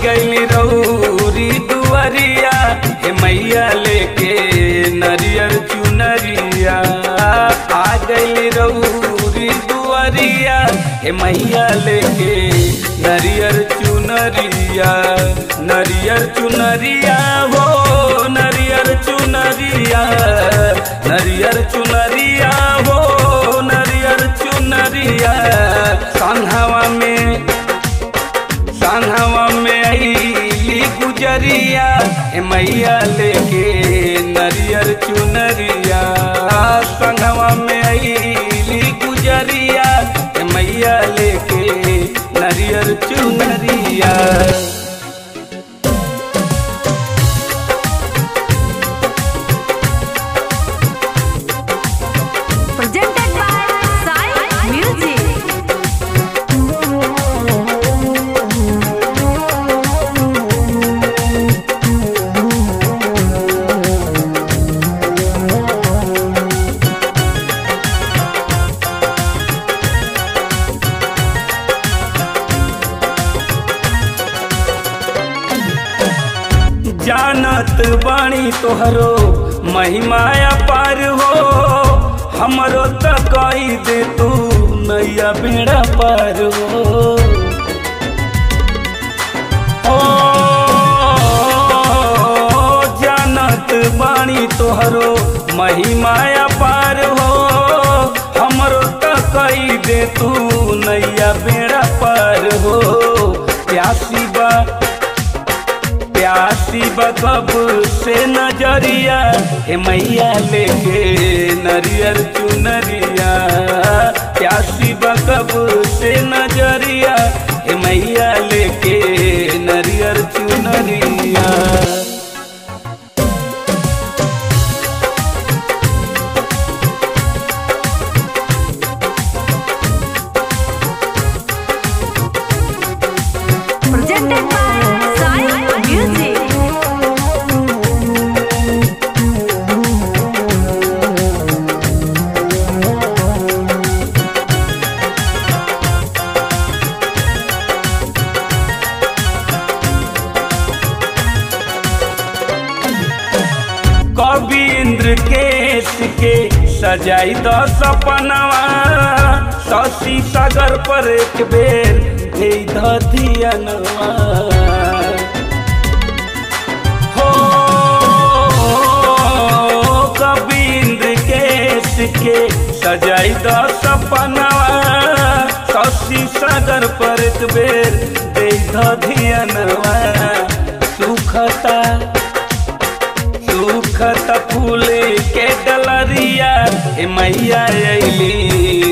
गई रौरी दुआरिया हे मैया लेके नरियर चुनरिया आ गई रौरी दुआरिया हे मैया लेके नरियर चुनरिया नरियर चुनरिया हो नरियर चुनरिया नरियर चुनरिया हो नरियर चुनरिया संघवा में संघवा में अली गुजरिया ए मैया लेके नरियर चुनरिया संघवा में अली गुजरिया ए मैया लेके नरियर चुनरिया Presented by Sai Music. जानत बाणी तोहरो महिमाया पार हो हमरो त कही दे तू नैया बेड़ा पार हो ओ जानत बाणी तोहरो महिमाया पार हो हमरो त कही दे तू नैया बेड़ा पार हो प्यासी बा प्यासी बकब से नजरिया हे मैया लेके नरियर चुनरिया प्यासी बकब से नजरिया हे मैया लेके नरियर चुनरिया Presented by Sai Music. कवि इंद्र केश के सजाई द सपनवा शशि सागर पर एक बेर दे द धियनवा हो कवि इंद्र केश के सजाई द सपनवा शशि सागर पर एक बेर दे द धियनवा सुखता सुखत फूल के डलरिया ए मैया अली